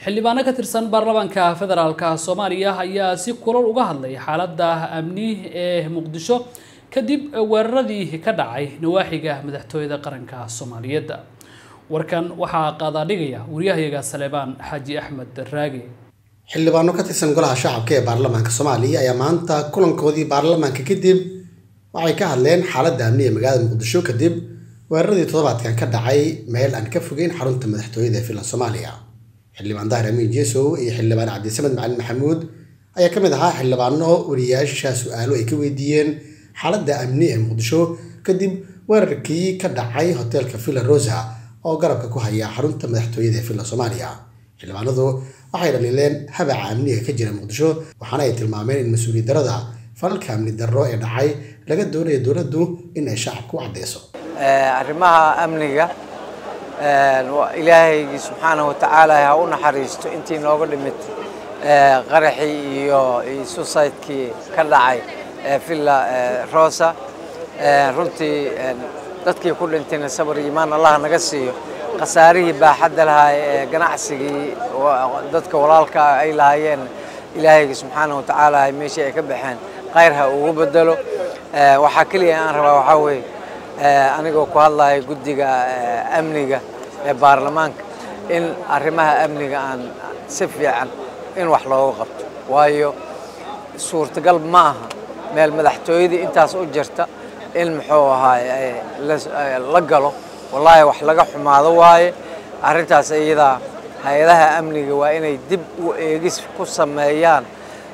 xildhibaano ka tirsan baarlamaanka federaalka soomaaliya ayaa si kulal uga hadlay xaaladda amni ee muqdisho kadib weeraradii ka dhacay nawaaxiga madaxtooyada qaranka soomaaliyeed warkan waxaa qaadaadhigaya wariyahayaga saleebaan xaaji axmed raage xildhibaano ka tirsan golaha shacabka ee baarlamaanka soomaaliya ayaa maanta kulankoodii baarlamaanka kadib waxay ka hadleen xaaladda amni ee magaalada muqdisho kadib weeraradii toddobaadkan ka dhacay meel aan ka fogeyn xarunta madaxtooyada ee filan soomaaliya xildhibaan dahir amiin jeesow iyo xildhibaan cabdisamed macalin maxamuud ayaa ka mid ahaa xildhibaano wariyaasha su-aalo ay ka weydiiyeen xaaladda amni ee muqdisho kadib weerarkii ka dhacay hoteelka villa rosa oo garabka ku haya xarunta madaxtooyada ee filan soomaaliya xildhibaanadu waxay dhaliileen habaca amniga ka jira muqdisho waxaana ay tilmaameen in mas-uuliyad darada falalka amni darro ee dhacay laga doonayo dowladdu in ay shacabka u caddeyso arrimaha amniga ilaahaygii subxaanahu watacaala ha u naxariisto intii nooga dhimid qaraxii iyo susaydkii ka dhacay villa rosa runtii dadkii ku dhintayna sabar iyo imaan allah naga siiyo khasaarihii baaxadda lahaa ee ganacsigii dadka walaalka ay lahaayeen ilaahayga subxaanahu watacaala meeshii ay ka baxeen khayr ha ugu bedelo waxaa keliya aan rabaa waxaa weeye anigoo ku hadlaya guddiga amniga ee baarlamaanka in arrimaha amniga aan si fiican in wax looga qabto waayo suurtagal ma aha meel madaxtooyadii intaas u jirta in muxuu ahaay la galo wallaahi wax laga xumaado waaye arrintaas iyadaa hay-adaha amniga waa inay dib u eegis ku sameeyaan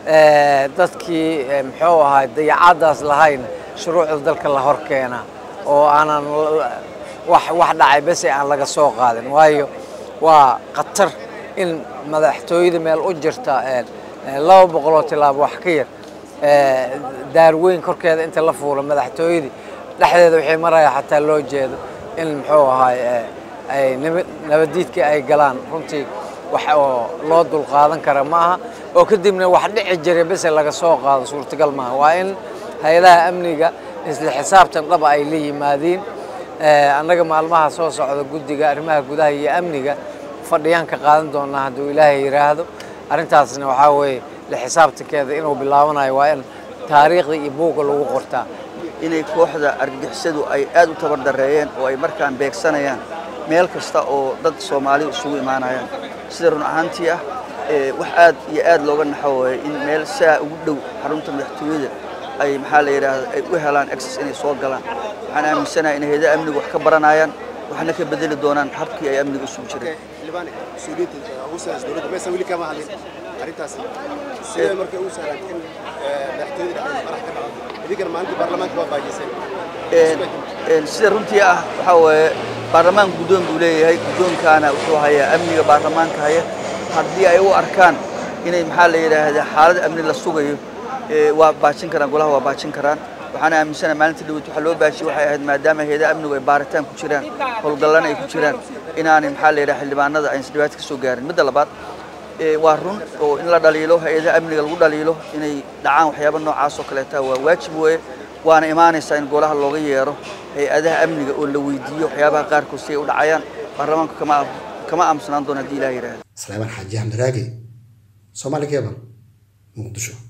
dadkii muxuu ahaay dayacadaas lahayn shuruucda dalka la hor keenaa oo aanan wax wax dhacay bese aan laga soo qaadin waayo waa khatar in madaxtooyada meel u jirta laba boqoloo tilaabo wax ka yar daarweyn korkeeda inta la fuulo madaxtooyadii dhexdeeda waxay maraya xataa loo jeedo in muxuu ahaay ay nabadiidkii ay galaan runtii wax oo loo dulqaadan kara ma aha oo kadibna wax dhici jiray bese laga soo qaado suurtagal maaha waa in hay-adaha amniga isla xisaabtan dhaba ay la yimaadiin annaga maalmaha soo socda guddiga arrimaha gudaha iyo amniga fadhiyaan ka qaadan doonaa hadduu ilaahay yidhaahdo arrintaasna waxaa weeye la xisaabtankeeda inuu bilaabanayo waa in taariikhda iyo buugga lagu qortaa inay kooxda argagixisadu ay aad u tabardareeyeen oo ay markaan beegsanayaan meel kasta oo dad soomaali isugu imaanayaan sida run ahaantii ah wax aad iyo aad looga naxo waye in meel saa ugu dhow xarunta madaxtooyada ay maxaa la yidhaahda ay u helaan access inay soo galaan waxaan aaminsanahay in hayada amnigu wax ka baranayaan waxna ka bedeli doonaan habkii ay amniga isugu jireen sida runtii ah waxaa weeye baarlamaanka guddoon buu leeyahay guddoonkaana wuxuu hayaa amniga baarlamaanka haya haddii ay u arkaan inay maxaa la yidhaahdaa xaalad amni la sugayo waa baajin karaan golaha waa baajin karaan waxaana aaminsanahay maalinta dhaweyt waxaa loo baajiyey waxay ahayd maadaama hayada amnigu ay baaritaan ku jiraan howlgallana ay ku jiraan inaanay maxaa la yidhaha xildhibaanada aysan dhibaato ka soo gaarin midda labaad waa run oo in la dhaliilo hay-adaha amniga lagu dhaliilo inay dhacaan waxyaaba noocaas oo kaleeta waa waajib weeye waana imaanaysaa in golaha looga yeero hay-adaha amniga oo la weydiiyo waxyaabaha qaarkood si ay u dhacayaan baarlamaanku kama kama aamusnaan doona haddii ilaah yidhaahda salaamaan xaaji axmed raagi soomaali keban muqdisho